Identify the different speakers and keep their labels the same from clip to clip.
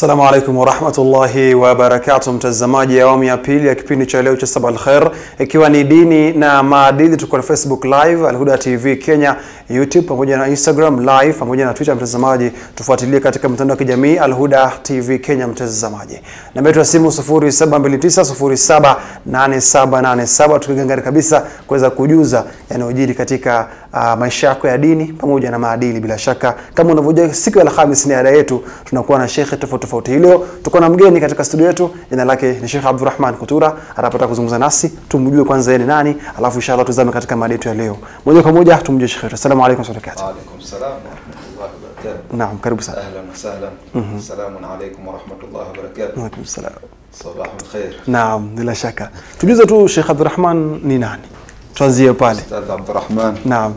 Speaker 1: Assalamu alaikum warahmatullahi wabarakatu, mtazamaji awamu ya pili ya kipindi cha leo cha Sabah Alkhair, ikiwa ni dini na maadili. Tuko na Facebook live Alhuda TV Kenya, YouTube pamoja na Instagram live pamoja na Twitter. Mtazamaji, tufuatilie katika mitandao ya kijamii Alhuda TV Kenya. Mtazamaji, namba yetu ya simu 0729078787 tukigangari kabisa kuweza kujuza yanayojiri katika uh, maisha yako ya dini pamoja na maadili. Bila shaka kama unavyojua, siku ya Alhamis ni ada yetu, tunakuwa na shekhe tofauti tofauti. Hii leo tuko na mgeni katika studio yetu, jina lake ni Sheikh Abdurrahman Kutura, atapata kuzungumza nasi, tumjue kwanza yeye ni nani, alafu inshallah tuzame katika mada yetu ya leo moja kwa moja, tumjue Sheikh wetu. Assalamu alaykum wa rahmatullahi
Speaker 2: وعليكم السلام ورحمة الله وبركاته
Speaker 1: Naam, karibu sana.
Speaker 2: أهلا وسهلا السلام عليكم ورحمة الله وبركاته
Speaker 1: Waalaikum salam.
Speaker 2: صباح الخير
Speaker 1: Naam, bila shaka tujuze tu Sheikh Abdurrahman ni nani, tuanzie pale.
Speaker 2: أستاذ عبد الرحمن
Speaker 1: Naam,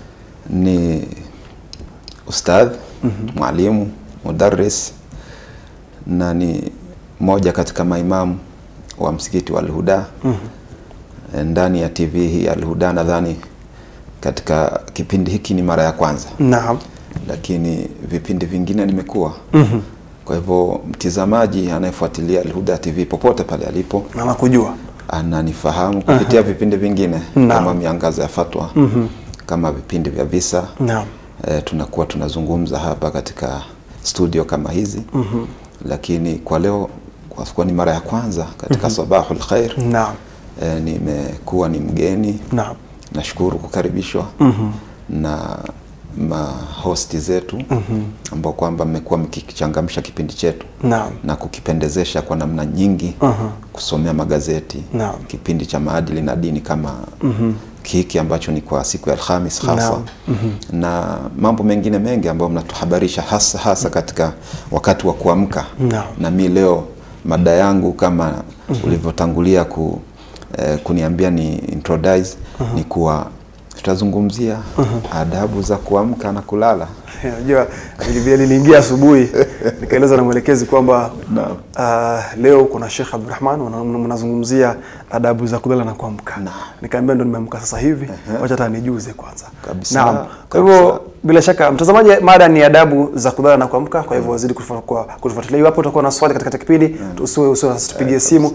Speaker 2: ni ustadh mwalimu mudaris na ni moja katika maimamu wa msikiti wa Alhuda ndani ya TV hii Alhuda. Nadhani katika kipindi hiki ni mara ya kwanza,
Speaker 1: naam,
Speaker 2: lakini vipindi vingine nimekuwa kwa hivyo mtizamaji anayefuatilia Alhuda TV popote pale alipo
Speaker 1: na nakujua.
Speaker 2: ananifahamu kupitia vipindi vingine
Speaker 1: Naam.
Speaker 2: kama miangaza ya fatwa kama vipindi vya visa
Speaker 1: Naam,
Speaker 2: e, tunakuwa tunazungumza hapa katika studio kama hizi lakini kwa leo kwa kuwa ni mara ya kwanza katika sabahul khair
Speaker 1: naam,
Speaker 2: e, nimekuwa ni mgeni
Speaker 1: naam,
Speaker 2: nashukuru kukaribishwa na mahosti zetu ambao kwamba mmekuwa mkichangamsha kipindi chetu
Speaker 1: naam,
Speaker 2: na kukipendezesha kwa namna nyingi kusomea magazeti
Speaker 1: Naam.
Speaker 2: kipindi cha maadili na dini kama hiki ambacho ni kwa siku ya Alhamis hasa
Speaker 1: Naam.
Speaker 2: na mambo mengine mengi ambayo mnatuhabarisha hasa hasa katika wakati wa kuamka
Speaker 1: Naam.
Speaker 2: na mi leo mada yangu kama ulivyotangulia ku, eh, kuniambia ni introduce ni kuwa tutazungumzia adabu za kuamka na kulala
Speaker 1: Unajua vilevile niliingia asubuhi nikaeleza na mwelekezi kwamba
Speaker 2: Naam.
Speaker 1: uh, leo kuna Sheikh Abdurrahman wana- mnazungumzia adabu za kulala na kuamka.
Speaker 2: Naam.
Speaker 1: Nikaambia ndo nimeamka sasa hivi, wacha hata nijuze kwanza.
Speaker 2: Kabisa,
Speaker 1: Naam. Kwa
Speaker 2: kabisa.
Speaker 1: hivyo bila shaka mtazamaji, mada ni adabu za kulala na kuamka. Kwa hivyo zidi kutufa- kwa- kutufuatilia. Iwapo utakuwa na swali katika kipindi, usiwe usiwe tupigie simu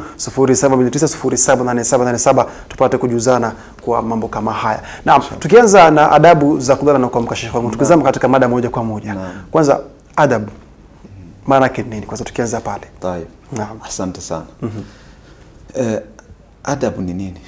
Speaker 1: 0729078787 tupate kujuzana kwa mambo kama haya. Naam, tukianza na adabu za kulala na kuamka, Sheikh wangu, tukizama katika mada moja kwa moja. Kwanza adabu maana yake ni nini? Kwanza tukianza pale.
Speaker 2: Tayeb.
Speaker 1: Naam.
Speaker 2: Asante sana. Eh, adabu ni nini?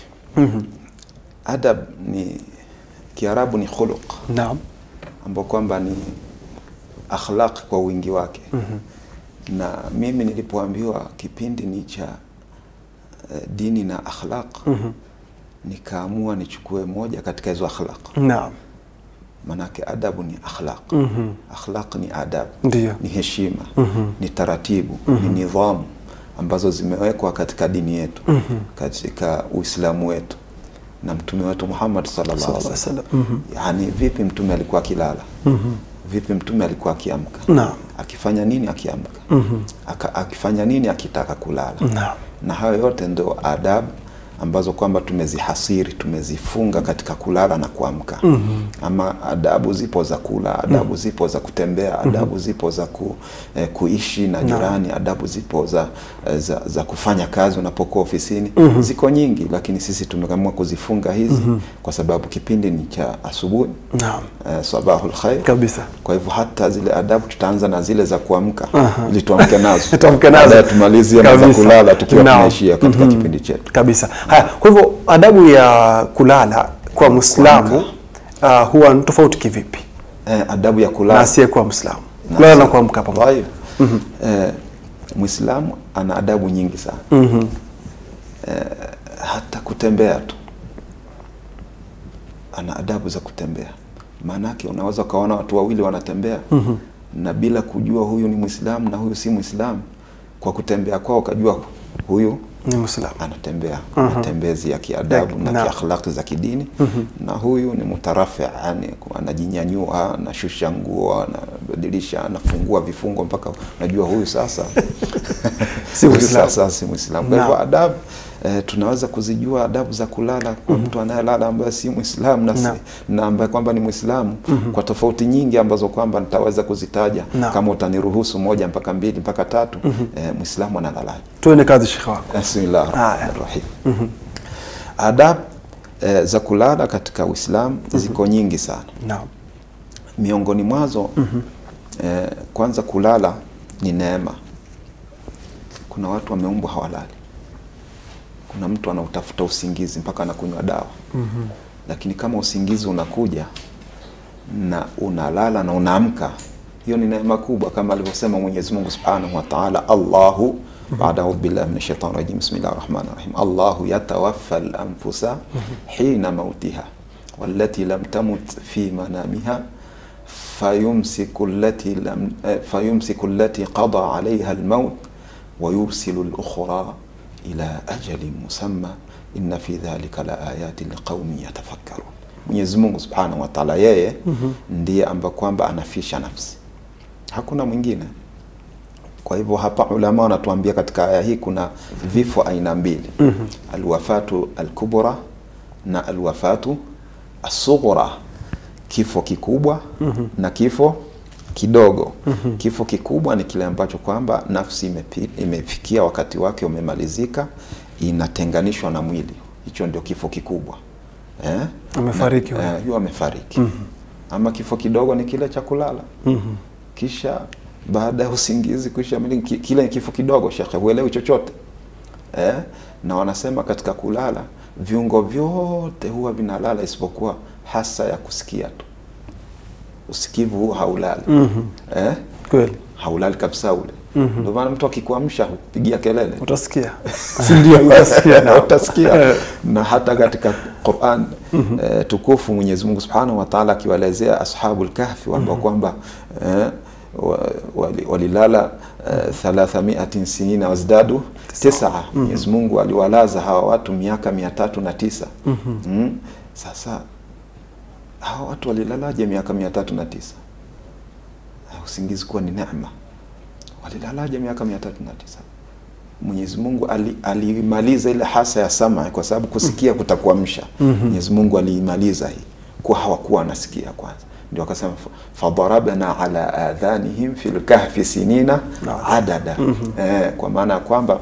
Speaker 2: Adab ni Kiarabu ni khuluq
Speaker 1: Naam.
Speaker 2: ambao kwamba ni akhlaq kwa wingi wake. Na mimi nilipoambiwa kipindi ni cha eh, dini na akhlaq nikaamua nichukue moja katika hizo akhlaq.
Speaker 1: Naam.
Speaker 2: Manake adabu ni akhlaq. Akhlaq ni adabu,
Speaker 1: Ndiyo.
Speaker 2: ni heshima, ni taratibu, ni nidhamu ambazo zimewekwa katika dini yetu, katika Uislamu wetu na mtume wetu Muhammad sallallahu alaihi
Speaker 1: Sallallahu alaihi
Speaker 2: wasallam. Yaani vipi mtume alikuwa akilala? Vipi mtume alikuwa akiamka?
Speaker 1: Naam.
Speaker 2: Akifanya nini akiamka? Aka, akifanya nini akitaka kulala?
Speaker 1: Naam.
Speaker 2: na hayo yote ndio adabu ambazo kwamba tumezihasiri tumezifunga katika kulala na kuamka ama adabu zipo za kula adabu zipo za kutembea adabu zipo za ku, eh, kuishi na jirani adabu zipo za, eh, za, za kufanya kazi unapokuwa ofisini ziko nyingi lakini sisi tumeamua kuzifunga hizi kwa sababu kipindi ni cha asubuhi
Speaker 1: Naam.
Speaker 2: eh, sabahul khair
Speaker 1: Kabisa.
Speaker 2: kwa hivyo hata zile adabu tutaanza na zile za kuamka ili tuamke nazo
Speaker 1: Tuamke nazo.
Speaker 2: Baadaye tumalizie na za
Speaker 1: Kabisa.
Speaker 2: kulala tukiwa
Speaker 1: Naam.
Speaker 2: tunaishia katika kipindi chetu
Speaker 1: Kabisa. Haya, kwa hivyo adabu ya kulala kwa Muislamu uh, huwa ni tofauti kivipi
Speaker 2: eh, adabu ya
Speaker 1: na
Speaker 2: kulala
Speaker 1: asiyekuwa Muislamu?
Speaker 2: Na
Speaker 1: Kulala na
Speaker 2: asiye-
Speaker 1: kuamka pamoja.
Speaker 2: Tayeb. eh, Muislamu ana adabu nyingi sana eh, hata kutembea tu ana adabu za kutembea maanake unaweza ukaona watu wawili wanatembea na bila kujua huyu ni Muislamu na huyu si Muislamu kwa kutembea kwao ukajua huyu
Speaker 1: Ni Muislamu.
Speaker 2: anatembea matembezi ya kiadabu
Speaker 1: Ya-
Speaker 2: na
Speaker 1: naam.
Speaker 2: kiakhlaqi za kidini na huyu ni mutarafi yani anajinyanyua anashusha nguo anabadilisha anafungua vifungo mpaka unajua huyu sasa
Speaker 1: Si
Speaker 2: huyu
Speaker 1: Muislamu.
Speaker 2: sasa si Muislamu kwa hivyo
Speaker 1: Naam.
Speaker 2: adabu eh, tunaweza kuzijua adabu za kulala kwa mtu anayelala ambaye si Muislamu na, si-
Speaker 1: Naam.
Speaker 2: na ambaye kwamba ni Muislamu kwa tofauti nyingi ambazo kwamba nitaweza kuzitaja
Speaker 1: Naam.
Speaker 2: kama utaniruhusu moja mpaka mbili mpaka tatu eh, Muislamu analalaje?
Speaker 1: tuende kazi shekhe wako
Speaker 2: Bismillah
Speaker 1: Haya.
Speaker 2: rahmani rahim. Adab eh, za kulala katika Uislamu ziko nyingi sana.
Speaker 1: naam
Speaker 2: Miongoni mwazo eh, kwanza kulala ni neema. Kuna watu wameumbwa hawalali. Kuna mtu anautafuta usingizi mpaka anakunywa dawa lakini kama usingizi unakuja na unalala na unaamka, hiyo ni neema kubwa, kama alivyosema Mwenyezi Mungu Subhanahu wa Ta'ala, Allahu baada audhu billahi minash shaitani rajim bismillahir rahmanir rahim Allahu yatawaffa al-anfusa hina mautiha wallati lam tamut fi manamiha fayumsiku allati lam eh, fayumsiku allati qada alayha al-maut wa yursilu al-ukhra ila ajalin musamma inna fi dhalika la ayatin liqaumin yatafakkarun. Mwenyezi Mungu Subhanahu wa Ta'ala yeye ndiye ambaye kwamba anafisha nafsi, hakuna mwingine. Kwa hivyo hapa ulama wanatuambia katika aya hii kuna vifo aina mbili, alwafatu alkubra na alwafatu asughra, kifo kikubwa na kifo kidogo. Kifo kikubwa ni kile ambacho kwamba nafsi imepi, imefikia wakati wake umemalizika, inatenganishwa na mwili, hicho ndio kifo kikubwa eh?
Speaker 1: Amefariki
Speaker 2: Na-
Speaker 1: huyo.
Speaker 2: eh, huyo amefariki. Ama kifo kidogo ni kile cha kulala kisha baada ya usingizi kuisha mwili, ki- kile ni kifo kidogo, shekhe, huelewi chochote eh? Na wanasema katika kulala viungo vyote huwa vinalala isipokuwa hasa ya kusikia tu, usikivu huu haulali eh?
Speaker 1: kweli
Speaker 2: haulali kabisa ule. Ndio maana mtu akikuamsha hupigia kelele
Speaker 1: utasikia si ndio utasikia
Speaker 2: na utasikia
Speaker 1: Eh.
Speaker 2: na hata katika Qur'an eh, tukufu Mwenyezi Mungu Subhanahu wa Ta'ala akiwaelezea ashabul kahfi ambao kwamba eh, wa- wali- walilala eh, thalathamiatin sinina wazdadu tisa. Mwenyezi Mungu aliwalaza hawa watu miaka mia tatu na tisa. Mm. Sasa hawa watu walilalaje miaka mia tatu na tisa? Ah, Usingizi kuwa ni neema. Walilalaje miaka mia tatu na tisa? Mwenyezi Mungu ali- aliimaliza ile hasa ya sama kwa sababu kusikia kutakuamsha. Mwenyezi Mungu aliimaliza hii kwa hawakuwa wanasikia kwanza, ndio akasema fa- fadarabna ala adhanihim fil kahfi sinina adada eh, kwa maana ya kwamba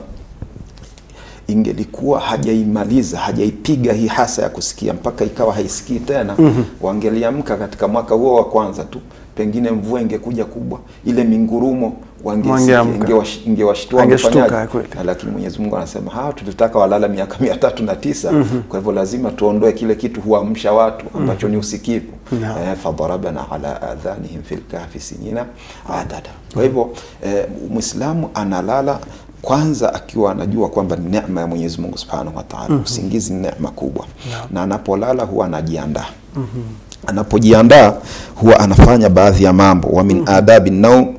Speaker 2: ingelikuwa hajaimaliza hajaipiga hii hasa ya kusikia mpaka ikawa haisikii tena wangeliamka katika mwaka huo wa kwanza tu pengine mvua ingekuja kubwa ile mingurumo wangesikia
Speaker 1: Wangeamka.
Speaker 2: ingewash- ingewashtua
Speaker 1: Angeshtuka,
Speaker 2: wangefanyaje?
Speaker 1: kweli.
Speaker 2: Na lakini Mwenyezi Mungu anasema hawa tulitaka walala miaka mia tatu na tisa kwa hivyo lazima tuondoe kile kitu huamsha watu ambacho ni usikivu
Speaker 1: Naam.
Speaker 2: eh, fadarabna ala adhanihim fil kahfi sinina adada kwa hivyo eh, Muislamu analala kwanza akiwa anajua kwamba ni neema ya Mwenyezi Mungu Subhanahu wa Ta'ala usingizi ni neema kubwa na anapolala huwa anajiandaa anapojiandaa huwa anafanya baadhi ya mambo wa min adabi naum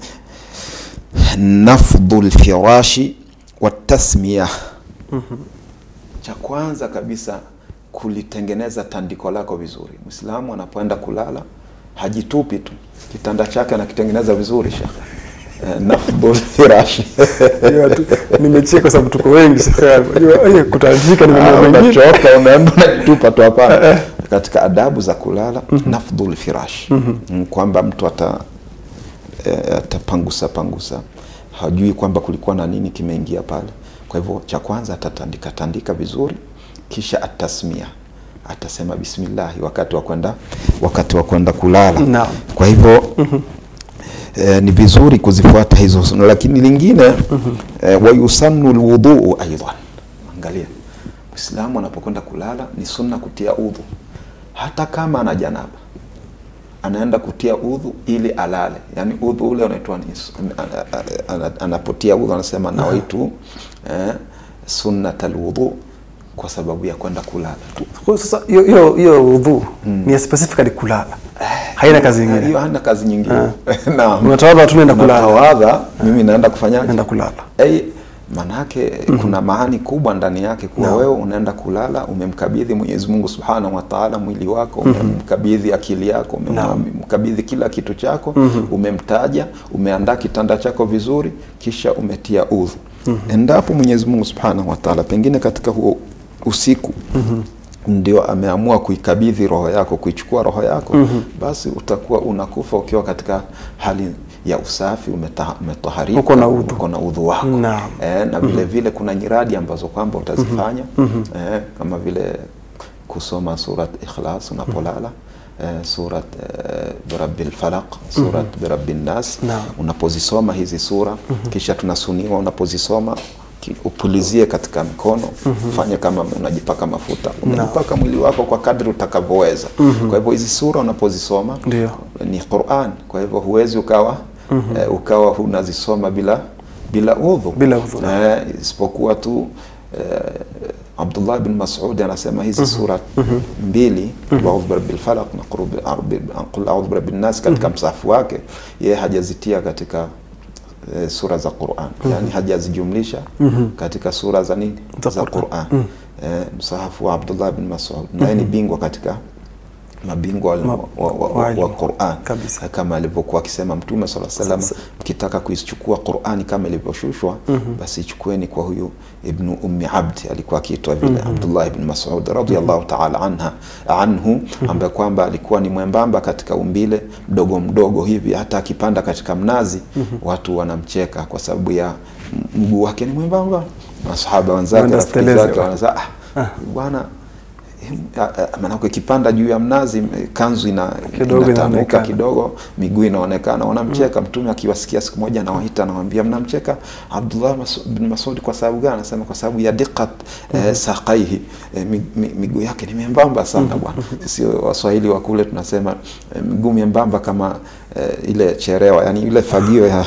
Speaker 2: nafdhu lfirashi watasmiya cha kwanza kabisa kulitengeneza tandiko lako vizuri mwislamu anapoenda kulala hajitupi tu kitanda chake anakitengeneza vizuri shekhe Eh, nafdhu lfirashi
Speaker 1: Hiyo tu, nimecheka kwa sababu tuko wengi shekhe yangu. Unajua, eh, kutandika ni mambo mengine
Speaker 2: unachoka unaenda unajitupa tu hapana katika adabu za kulala nafdhu lfirash Mm, kwamba mtu ata eh, atapangusa pangusa hajui kwamba kulikuwa na nini kimeingia pale kwa hivyo cha kwanza atatandika tandika vizuri kisha atasmia atasema bismillahi wakati wa kwenda wakati wa kwenda kulala
Speaker 1: Naam.
Speaker 2: kwa hivyo eh, ni vizuri kuzifuata hizo sunna lakini lingine eh, wayusannu lwudhuu aidan angalia mwislamu anapokwenda kulala ni sunna kutia udhu hata kama ana janaba anaenda kutia udhu ili alale yaani udhu ule unaitwa ni su- ana- ana- ana- anapotia udhu anasema nawaitu eh, sunnat alwudhu kwa sababu ya kwenda kulala
Speaker 1: Kwa sasa hiyo hiyo hiyo udhu ni ya specifically kulala haina kazi nyingine
Speaker 2: hiyo hana kazi nyingine naam
Speaker 1: unatawadha tu naenda kulala
Speaker 2: natawadha mimi naenda kufanyaje
Speaker 1: naenda kulala
Speaker 2: Ei, manake kuna maani kubwa ndani yake kuwa wewe unaenda kulala umemkabidhi Mwenyezi Mungu Subhanahu wa Ta'ala mwili wako umemkabidhi akili yako umemkabidhi kila kitu chako umemtaja umeandaa kitanda chako vizuri kisha umetia udhu endapo Mwenyezi Mungu Subhanahu wa Ta'ala pengine katika huo usiku ndio ameamua kuikabidhi roho yako kuichukua roho yako basi utakuwa unakufa ukiwa katika hali ya usafi umeta- umetaharika
Speaker 1: Uko na udhu.
Speaker 2: uko na udhu wako
Speaker 1: Naam.
Speaker 2: eh, na vile vile kuna nyiradi ambazo kwamba utazifanya eh, kama vile kusoma surat ikhlas unapolala eh, surat eh, birabbil falaq surat birabbin nas
Speaker 1: Naam.
Speaker 2: unapozisoma hizi sura kisha tunasuniwa unapozisoma ki- upulizie katika mkono fanye kama unajipaka mafuta unajipaka mwili wako kwa kadri utakavyoweza kwa hivyo hizi sura unapozisoma
Speaker 1: Ndio.
Speaker 2: ni Qur'an kwa hivyo huwezi ukawa eh, ukawa unazisoma bila bila udhu
Speaker 1: Bila udhu.
Speaker 2: eh, isipokuwa tu eh, Abdullah bin Mas'ud anasema hizi sura mbili qul a'udhu birabbil falaq na qul bi- qul a'udhu birabbin nas katika msahafu wake yeye hajazitia katika eh, sura za Qur'an yani hajazijumlisha katika sura za nini
Speaker 1: Za
Speaker 2: za
Speaker 1: Qur'an.
Speaker 2: Qur'an eh, msahafu wa Abdullah bin Mas'ud naye ni bingwa katika mabingwa
Speaker 1: Ma-
Speaker 2: wa, wa, wa,
Speaker 1: wa
Speaker 2: wa,
Speaker 1: ilmu.
Speaker 2: wa Qur'an
Speaker 1: Kabisa.
Speaker 2: kama alivyokuwa akisema Mtume sala salam,
Speaker 1: Sasa-
Speaker 2: mkitaka kuichukua Qur'ani kama ilivyoshushwa basi ichukueni kwa huyu Ibnu Ummi Abdi, alikuwa akiitwa vile Abdullah ibn Mas'ud radhiyallahu ta'ala anha anhu, ambaye kwamba alikuwa ni mwembamba katika umbile, mdogo mdogo hivi, hata akipanda katika mnazi watu wanamcheka kwa sababu ya m- mguu wake ni mwembamba. Masahaba wenzake, rafiki
Speaker 1: Wanasteleza.
Speaker 2: zake wanasema ah, bwana maanake ikipanda juu ya mnazi m- kanzu ina
Speaker 1: Kidogo
Speaker 2: inatanuka
Speaker 1: inaonekana.
Speaker 2: kidogo miguu inaonekana wanamcheka mtume akiwasikia siku moja anawaita anawambia mnamcheka abdullah Mas- bin masudi kwa sababu gani anasema kwa sababu ya diqat eh, saqaihi eh, mi- mi- miguu yake ni membamba sana bwana sisi waswahili wa kule tunasema eh, miguu membamba kama eh, ile cherewa yani ile fagio ya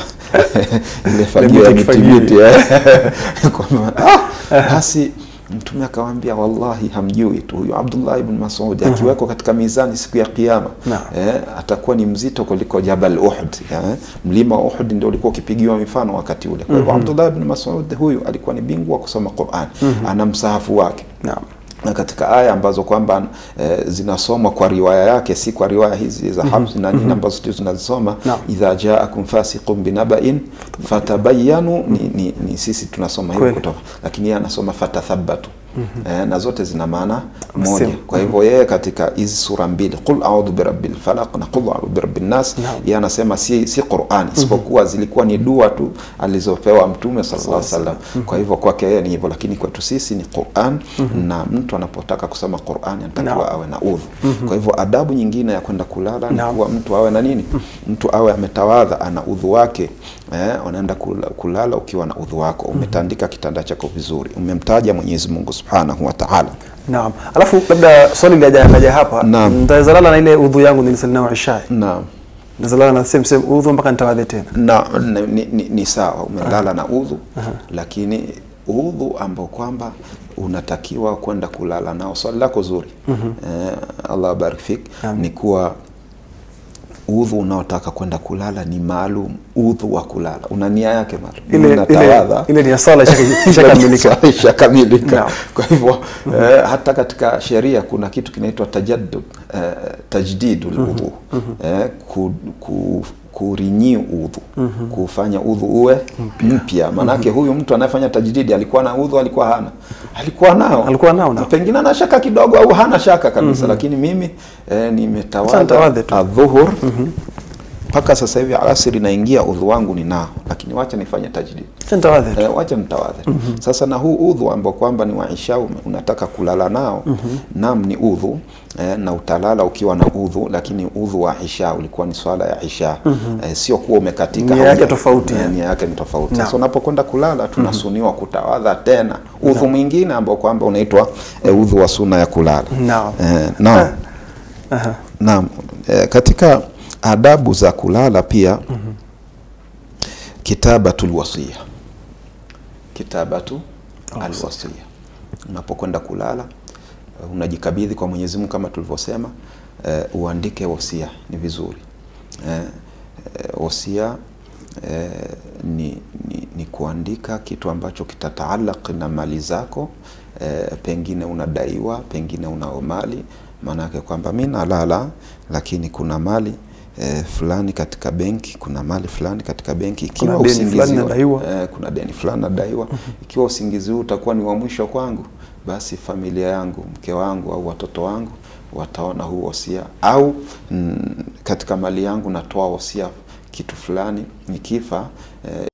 Speaker 2: ile fagio ya
Speaker 1: miti kifagio.
Speaker 2: mitibiti eh. kwamba ah, basi mtume akawambia wallahi hamjui tu huyu abdullah ibn masud akiwekwa katika mizani siku ya kiama
Speaker 1: Naam.
Speaker 2: eh, atakuwa ni mzito kuliko jabal uhud eh, mlima wa uhud ndio ulikuwa ukipigiwa mifano wakati ule kwa hivyo abdullah ibn masud huyu alikuwa ni bingwa wa kusoma quran ana msahafu wake
Speaker 1: Naam.
Speaker 2: na katika aya ambazo kwamba e, zinasomwa kwa riwaya yake si kwa riwaya hizi za Hafs na nini ambazo sisi tunazisoma
Speaker 1: Naam.
Speaker 2: idha jaakum fasiqun binaba'in fatabayyanu ni, ni, ni sisi tunasoma hivyo
Speaker 1: Kweli.
Speaker 2: kutoka lakini yeye anasoma fatathabbatu eh, na zote zina maana moja
Speaker 1: Sema.
Speaker 2: kwa hivyo yeye katika hizi sura mbili qul a'udhu birabbil falaq na qul a'udhu birabbin nas
Speaker 1: Naam.
Speaker 2: yeye anasema si si Qur'an isipokuwa zilikuwa ni dua tu alizopewa mtume sallallahu alaihi wasallam kwa hivyo kwake yeye ni hivyo lakini kwetu sisi ni Qur'an na mtu anapotaka kusoma Qur'an anatakiwa
Speaker 1: Naam.
Speaker 2: awe na udhu kwa hivyo adabu nyingine ya kwenda kulala ni
Speaker 1: Naam.
Speaker 2: kuwa mtu awe na nini mtu awe ametawadha ana udhu wake eh, unaenda kula- kulala ukiwa na udhu wako umetandika kitanda chako vizuri umemtaja Mwenyezi Mungu Subhanahu wa Ta'ala
Speaker 1: Naam. Alafu labda swali laja laja hapa.
Speaker 2: Naam.
Speaker 1: Nitaweza lala na ile udhu yangu nilisali nayo Isha.
Speaker 2: naam
Speaker 1: Nitaweza lala na same same udhu mpaka nitawadhe tena.
Speaker 2: na ni, ni, ni, ni sawa umelala na udhu lakini udhu ambao kwamba unatakiwa kwenda kulala nao swali lako zuri eh, Allah barik fik ni kuwa udhu unaotaka kwenda kulala ni maalum udhu wa kulala una nia yake maalum
Speaker 1: Ile ile
Speaker 2: unatawadha
Speaker 1: ile ni ya sala ishaka- ishakamilika.
Speaker 2: ishakamilika
Speaker 1: Naam.
Speaker 2: kwa hivyo eh, hata katika sheria kuna kitu kinaitwa tajaddud eh, tajdidul udhu eh, ku, ku, kurinyi udhu kufanya udhu uwe mpya maanake huyu mtu anayefanya tajdidi alikuwa na udhu alikuwa hana alikuwa nao
Speaker 1: Alikuwa nao, nao.
Speaker 2: pengine ana shaka kidogo au hana shaka kabisa lakini mimi eh,
Speaker 1: Acha
Speaker 2: nimetawadha
Speaker 1: nitawadhe tu.
Speaker 2: adhuhur mpaka sasa hivi alasiri naingia udhu wangu ni nao lakini wacha nifanye tajdid
Speaker 1: Acha nitawadhe tu.
Speaker 2: Eh, wacha nitawadhe sasa na huu udhu ambao kwamba ni wa isha ume- unataka kulala nao nam ni udhu eh, na utalala ukiwa na udhu lakini udhu wa isha ulikuwa ni swala ya isha eh, sio kuwa umekatika
Speaker 1: Nia yake
Speaker 2: hauja-
Speaker 1: tofauti,
Speaker 2: eh,
Speaker 1: yani.
Speaker 2: nia yake ni tofauti
Speaker 1: Naam.
Speaker 2: sasa unapokwenda kulala tunasuniwa kutawadha tena udhu mwingine ambao kwamba unaitwa eh, udhu wa suna ya kulala
Speaker 1: Naam.
Speaker 2: eh, naam
Speaker 1: Aha.
Speaker 2: Naam, e, katika adabu za kulala pia kitabatul wasiya, kitabatu alwasiya. Unapokwenda kulala eh, unajikabidhi kwa Mwenyezi Mungu kama tulivyosema, eh, uandike wasia, ni vizuri eh, eh, wasia eh, ni, ni, ni kuandika kitu ambacho kitataalaq na mali zako eh, pengine unadaiwa, pengine unao mali, maanake kwamba mi nalala lakini kuna mali eh, fulani katika benki, kuna mali fulani katika benki, ikiwa
Speaker 1: Kuna deni
Speaker 2: usingizi
Speaker 1: fulani
Speaker 2: wa-
Speaker 1: nadaiwa.
Speaker 2: eh, kuna deni fulani nadaiwa. Ikiwa usingizi huu utakuwa ni wa mwisho kwangu, basi familia yangu, mke wangu au watoto wangu wataona huu wosia, au mm, katika mali yangu natoa wosia kitu fulani, nikifa eh,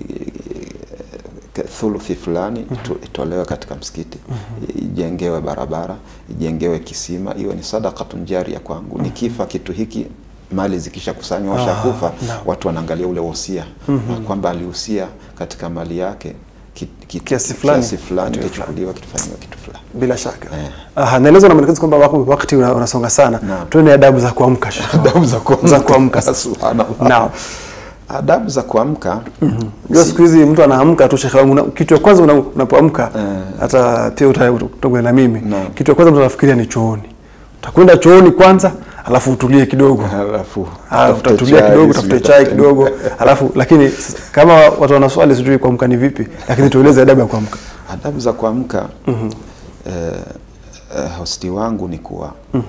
Speaker 2: ke- thuluthi fulani ito- itolewe katika msikiti, ijengewe barabara, ijengewe kisima, iwe ni sadakatun jaria kwangu. Nikifa kitu hiki mali zikisha kusanywa
Speaker 1: Ah,
Speaker 2: washakufa,
Speaker 1: naam.
Speaker 2: watu wanaangalia ule wosia na kwamba alihusia katika mali yake ki- ki-
Speaker 1: Kiasi fulani,
Speaker 2: kiasi fulani
Speaker 1: kitu
Speaker 2: kichukuliwa kitafanyiwa kitu fulani.
Speaker 1: bila shaka
Speaker 2: Eh.
Speaker 1: Aha, naelezwa na mwelekezi kwamba wako- wakati una- unasonga sana
Speaker 2: Naam.
Speaker 1: tuende adabu za kuamka Sheikh.
Speaker 2: Adabu za kuamka.
Speaker 1: za kuamka
Speaker 2: Subhanallah.
Speaker 1: Naam.
Speaker 2: Adabu za kuamka
Speaker 1: Unajua siku hizi mtu anaamka tu Sheikh wangu, na- kitu ya kwanza una- unapoamka hata pia uta- utakuwa na mimi,
Speaker 2: Naam.
Speaker 1: kitu ya kwanza mtu anafikiria ni chooni. Utakwenda chooni kwanza, alafu utulie kidogo,
Speaker 2: halafu
Speaker 1: alafu
Speaker 2: tafute
Speaker 1: utatulia
Speaker 2: chai,
Speaker 1: kidogo,
Speaker 2: sijui
Speaker 1: tafute chai
Speaker 2: tafute-
Speaker 1: kidogo, alafu lakini s- kama watu wana swali sijui kuamka ni vipi, lakini tueleze adabu ya kuamka.
Speaker 2: adabu za kuamka eh, eh, hosti wangu ni kuwa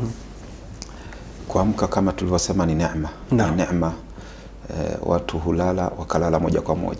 Speaker 2: kuamka kama tulivyosema ni neema
Speaker 1: Naam.
Speaker 2: ni neema eh, watu hulala wakalala moja kwa moja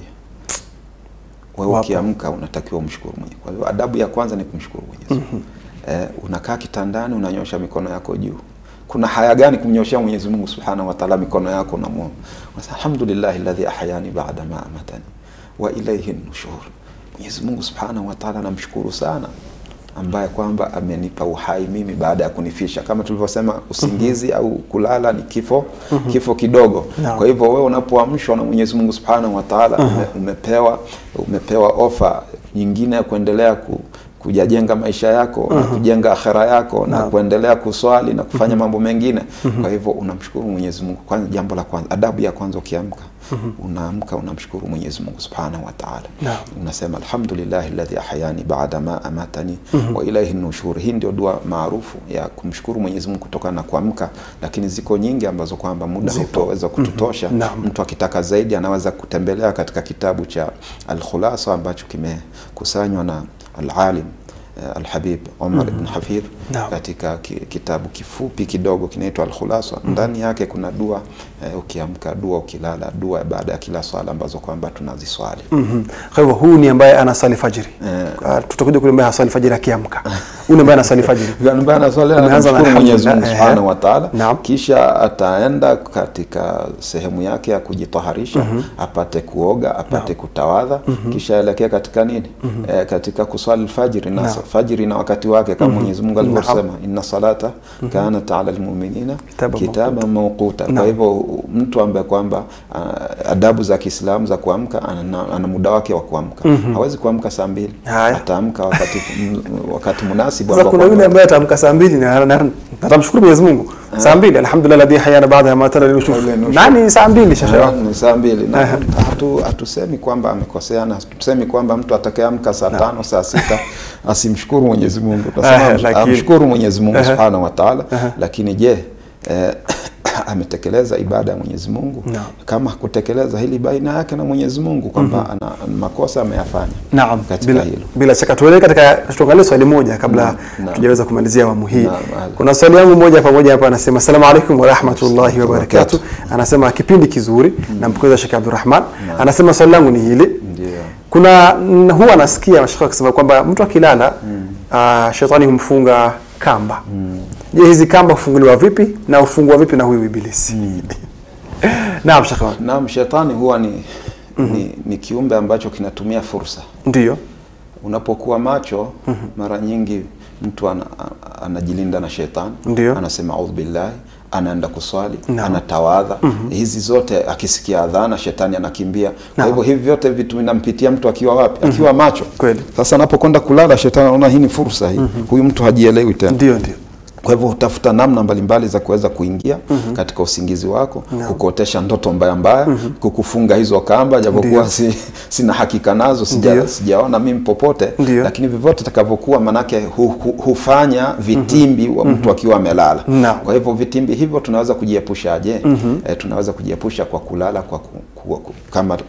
Speaker 2: wewe
Speaker 1: Wapo.
Speaker 2: ukiamka unatakiwa umshukuru Mwenyezi kwa hivyo adabu ya kwanza ni kumshukuru Mwenyezi Mungu eh, unakaa kitandani unanyosha mikono yako juu kuna haya gani kumnyoshea Mwenyezi Mungu Subhanahu wa Ta'ala mikono yako na Mungu alhamdulillah alladhi ahyani ba'da ma amatani wa ilayhi nushur Mwenyezi Mungu Subhanahu wa Ta'ala namshukuru sana ambaye kwamba amenipa uhai mimi baada ya kunifisha kama tulivyosema usingizi au kulala ni kifo kifo kidogo
Speaker 1: Naam.
Speaker 2: kwa hivyo wewe unapoamshwa na Mwenyezi Mungu Subhanahu wa Ta'ala ume, umepewa umepewa ofa nyingine ya kuendelea ku, kujajenga maisha yako na kujenga akhera yako na
Speaker 1: Naam.
Speaker 2: kuendelea kuswali na kufanya mambo mengine kwa hivyo unamshukuru Mwenyezi Mungu kwanza jambo la kwanza adabu ya kwanza ukiamka unaamka unamshukuru Mwenyezi Mungu Subhanahu wa Ta'ala
Speaker 1: Naam.
Speaker 2: unasema alhamdulillah alladhi ahyani ba'da ma amatani wa ilayhi nushur. Hii ndio dua maarufu ya kumshukuru Mwenyezi Mungu kutokana na kuamka, lakini ziko nyingi ambazo kwamba muda
Speaker 1: Zipo.
Speaker 2: hautoweza kututosha.
Speaker 1: Naam.
Speaker 2: Mtu akitaka zaidi anaweza kutembelea katika kitabu cha Al-Khulasa ambacho kimekusanywa na al-alim eh, Al-Habib Omar ibn Hafidh
Speaker 1: Naam.
Speaker 2: katika ki, kitabu kifupi kidogo kinaitwa Al-Khulasa. Ndani yake kuna dua eh, ukiamka, dua ukilala, dua baada ya kila swala ambazo kwamba tunaziswali.
Speaker 1: Mhm. Kwa hivyo huyu ni ambaye anasali fajiri.
Speaker 2: Eh.
Speaker 1: Ah, tutakuja kule ambaye hasali fajiri akiamka. Huyu ni ambaye anasali fajiri.
Speaker 2: ambaye anaswali
Speaker 1: Umeanza na
Speaker 2: anamshukuru Mwenyezi Mungu
Speaker 1: alhamdulillah,
Speaker 2: Subhanahu
Speaker 1: eh.
Speaker 2: wa Ta'ala,
Speaker 1: Naam.
Speaker 2: kisha ataenda katika sehemu yake ya kujitaharisha apate kuoga apate kutawadha kisha aelekea katika nini eh, katika kuswali alfajiri na
Speaker 1: Naam.
Speaker 2: fajiri na wakati wake kama Mwenyezi Mungu
Speaker 1: Naam.
Speaker 2: alivyosema inna salata kanat ala almu'minina
Speaker 1: Kitaban
Speaker 2: kitaban mawquta. Kwa
Speaker 1: Naam.
Speaker 2: hivyo mtu ambaye kwamba ah, adabu za Kiislamu za kuamka ana, ana muda wake wa kuamka hawezi kuamka saa mbili
Speaker 1: Haya.
Speaker 2: ataamka wakati wakati munasibu
Speaker 1: Sasa
Speaker 2: ambao
Speaker 1: kuna
Speaker 2: kwamba-
Speaker 1: yule ambaye ataamka saa mbili na na- na- atamshukuru Mwenyezi Mungu. Saa mbili alhamdulillah alladhi hayana baada ya matala linushuf.
Speaker 2: Ile nushuf.
Speaker 1: Nani saa mbili shekhe
Speaker 2: Ah,
Speaker 1: wangu?
Speaker 2: ni saa mbili na hatu- hatusemi kwamba amekosea na hatusemi kwamba mtu atakayeamka saa tano saa sita asimshukuru Mwenyezi Mungu
Speaker 1: Ah,
Speaker 2: Tunasema
Speaker 1: lakini-
Speaker 2: amshukuru Mwenyezi Mungu Subhanahu wa Ta'ala lakini je eh, ametekeleza ibada ya Mwenyezi Mungu
Speaker 1: Naam.
Speaker 2: kama hakutekeleza hili baina yake na Mwenyezi Mungu kwamba ana makosa ameyafanya
Speaker 1: Naam,
Speaker 2: katika
Speaker 1: bila,
Speaker 2: hilo
Speaker 1: bila shaka tuelekee katika tuangalie swali moja kabla
Speaker 2: Naam, naam.
Speaker 1: tujaweza kumalizia awamu hii.
Speaker 2: Naam, naam.
Speaker 1: Kuna swali yangu moja pamoja hapa anasema asalamu alaykum wa rahmatullahi wa barakatuh. Anasema kipindi kizuri na mpokeza Sheikh Abdulrahman. Anasema swali langu ni hili.
Speaker 2: ndio
Speaker 1: Kuna n- huwa anasikia mashaka akisema kwamba mtu akilala ah, shetani humfunga kamba. Je, hizi kamba hufunguliwa vipi na hufungwa vipi na huyu ibilisi? Naam, Sheikh wangu.
Speaker 2: Naam, shetani huwa ni, ni, ni kiumbe ambacho kinatumia fursa
Speaker 1: Ndio.
Speaker 2: unapokuwa macho mara nyingi mtu ana, a- anajilinda na shetani
Speaker 1: Ndio.
Speaker 2: anasema audhu billahi anaenda kuswali
Speaker 1: Naam.
Speaker 2: anatawadha hizi zote akisikia adhana shetani anakimbia kwa
Speaker 1: Naam.
Speaker 2: hivyo hivi vyote vitu vinampitia mtu akiwa wapi akiwa macho
Speaker 1: Kweli.
Speaker 2: sasa anapokwenda kulala shetani anaona hii ni fursa hii huyu mtu hajielewi tena
Speaker 1: Ndio, ndio.
Speaker 2: kwa hivyo hutafuta namna mbalimbali za kuweza kuingia katika usingizi wako kukuotesha ndoto mbaya mbaya kukufunga hizo kamba japokuwa si, sina hakika nazo sija,
Speaker 1: Ndio.
Speaker 2: sijaona mimi popote
Speaker 1: Ndio.
Speaker 2: lakini vyovyote itakavyokuwa manake hu, hu, hufanya vitimbi wa mtu akiwa amelala
Speaker 1: Naam.
Speaker 2: kwa hivyo vitimbi hivyo tunaweza kujiepushaje eh, tunaweza kujiepusha kwa kulala kwa ku, ku, ku, kama ku-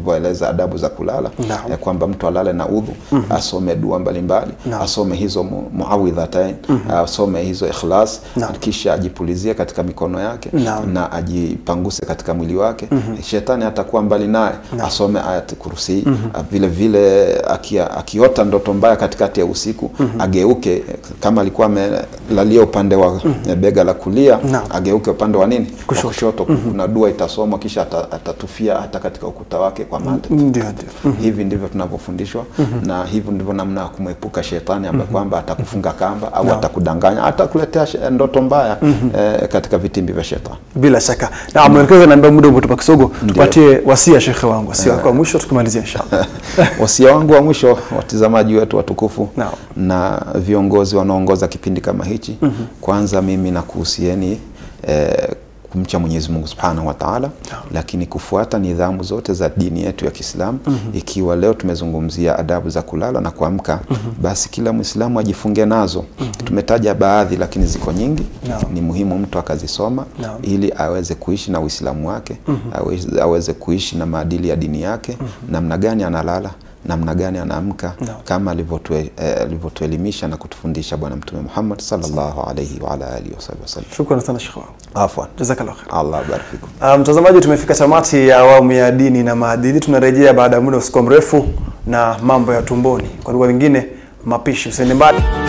Speaker 2: tulivyoeleza adabu za kulala
Speaker 1: Naam.
Speaker 2: eh, kwamba mtu alale na udhu asome dua mbalimbali
Speaker 1: Naam.
Speaker 2: asome hizo mu- muawidhatain asome hizo ikhlas
Speaker 1: Naam.
Speaker 2: kisha ajipulizie katika mikono yake
Speaker 1: Naam.
Speaker 2: na ajipanguse katika mwili wake shetani atakuwa mbali naye asome ayat kursi vile vile akia, akiota ndoto mbaya katikati ya usiku ageuke kama alikuwa amelalia upande wa bega la kulia
Speaker 1: Naam.
Speaker 2: ageuke upande wa nini Wa
Speaker 1: Kushoto.
Speaker 2: kushoto kuna dua itasomwa kisha ata- atatufia hata katika ukuta wake kwa mate
Speaker 1: Ndio, ndio.
Speaker 2: hivi ndivyo tunavyofundishwa na hivyo ndivyo namna ya kumwepuka shetani ambaye kwamba atakufunga kamba au atakudanganya atakuletea she- ndoto mbaya eh, katika vitimbi vya shetani
Speaker 1: Bila shaka. Na mwelekezi naambia muda umetupa kisogo, tupatie wasia shekhe wangu, wasia wako wa mwisho tukimalizia inshallah.
Speaker 2: wasia wangu wa mwisho watizamaji wetu watukufu
Speaker 1: Naam.
Speaker 2: na viongozi wanaoongoza kipindi kama hichi kwanza mimi nakuhusieni eh, kumcha Mwenyezi Mungu Subhanahu wa Ta'ala lakini kufuata nidhamu zote za dini yetu ya Kiislamu ikiwa leo tumezungumzia adabu za kulala na kuamka basi kila Muislamu ajifunge nazo tumetaja baadhi lakini ziko nyingi
Speaker 1: Naam.
Speaker 2: ni muhimu mtu akazisoma
Speaker 1: Naam.
Speaker 2: ili aweze kuishi na Uislamu wake aweze, aweze kuishi na maadili ya dini yake namna gani analala namna gani anaamka
Speaker 1: Naam.
Speaker 2: kama alivyotue- eh, alivyotuelimisha na kutufundisha Bwana Mtume Muhammad sallallahu alaihi wa ala alihi wasahbihi wasallam.
Speaker 1: Shukran sana shekhe wangu.
Speaker 2: Afwan,
Speaker 1: Jazakallah khair.
Speaker 2: Allah abarik fikum.
Speaker 1: Ah, Mtazamaji, tumefika tamati ya awamu ya dini na maadili. Tunarejea baada ya muda usikuwa mrefu na mambo ya tumboni, kwa lugha nyingine mapishi. Usiende mbali.